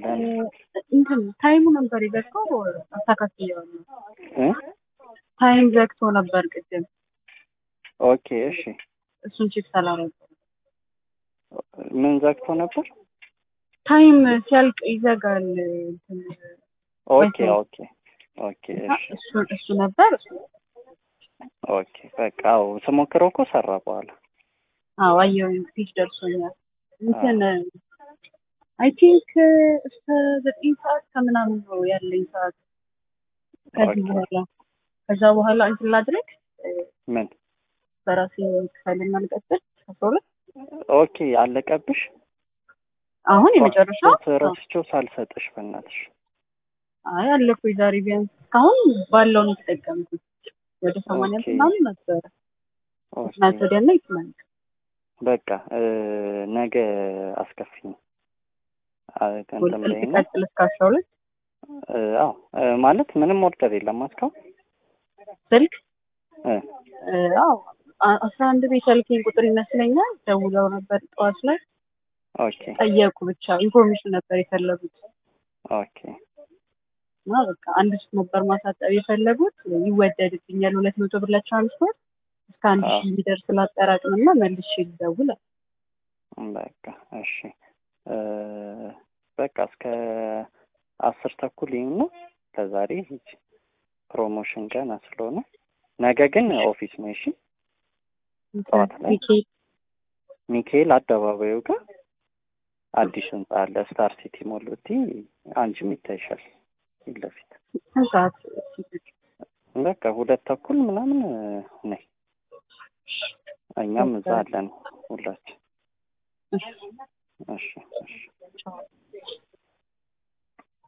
ለምን እንትን ታይሙ ነበር የዘግተው አስተካክየዋለሁ። እ? ታይም ዘግቶ ነበር ቅድም። ኦኬ እሺ እሱን ቼክ ሳላረገው ምን ዘግቶ ነበር? ታይም ሲያልቅ ይዘጋል። እንትን ኦኬ ኦኬ ኦኬ እሺ እሱ እሱ ነበር። ኦኬ በቃ አዎ ስሞክረው እኮ ሰራ በኋላ አዎ አየሁኝ፣ ፊት ደርሶኛል። እንትን አይ ቲንክ እስከ ዘጠኝ ሰዓት ከምናምን ነው ያለኝ ሰዓት። ከዚህ ኦኬ። በኋላ ከዛ በኋላ እንትን ላድረግ ምን በራሴ ክፈልና ልቀጥል አስራ ሁለት ኦኬ አለቀብሽ? አሁን የመጨረሻው ረስቼው ሳልሰጥሽ በእናትሽ አይ አለኩኝ ዛሬ ቢያንስ እስካሁን ባለው ነው የተጠቀምኩት። ወደ ሰማንያ ኦኬ። ምናምን ነበረ ኦኬ። ትናንት ወዲያና ይትናንት በቃ እ፣ ነገ አስከፊኝ አ- እንትን በይና ልቀጥል እስከ አስራ ሁለት እ፣ አዎ እ፣ ማለት ምንም ኦርደር የለም እስካሁን ስልክ እ፣ እ፣ አዎ አ- አስራ አንድ ቤት ያልከኝ ቁጥር ይመስለኛል። ደውለው ነበር ጠዋት ላይ ኦኬ ጠየቁ። ብቻ ኢንፎርሜሽን ነበር የፈለጉት ኦኬ እና በቃ አንድ ሱቅ ነበር ማሳጠብ የፈለጉት። ይወደድብኛል ሁለት መቶ ብር ለትራንስፖርት እስከ አንድ አዎ። ሺህ ሊደርስ ላጠራቅምና መልሼ ልደውል አለ። በቃ እሺ እ፣ በቃ እስከ አስር ተኩል ይሁን ነው ለዛሬ ሂጂ። ፕሮሞሽን ገና ስለሆነ ነገ ግን ኦፊስ ነው። እሺ ጠዋት ላይ ሚካኤል ሚካኤል አደባባዩ ጋር አዲስ ህንጻ አለ። ስታር ሲቲ ሞል ብትይ አንቺም ይታይሻል ፊት ለፊት። ስንት ሰዓት በቃ ሁለት ተኩል ምናምን እ፣ ነይ። እኛም እዛ አለን ሁላችን። እሺ እሺ እሺ ቻው።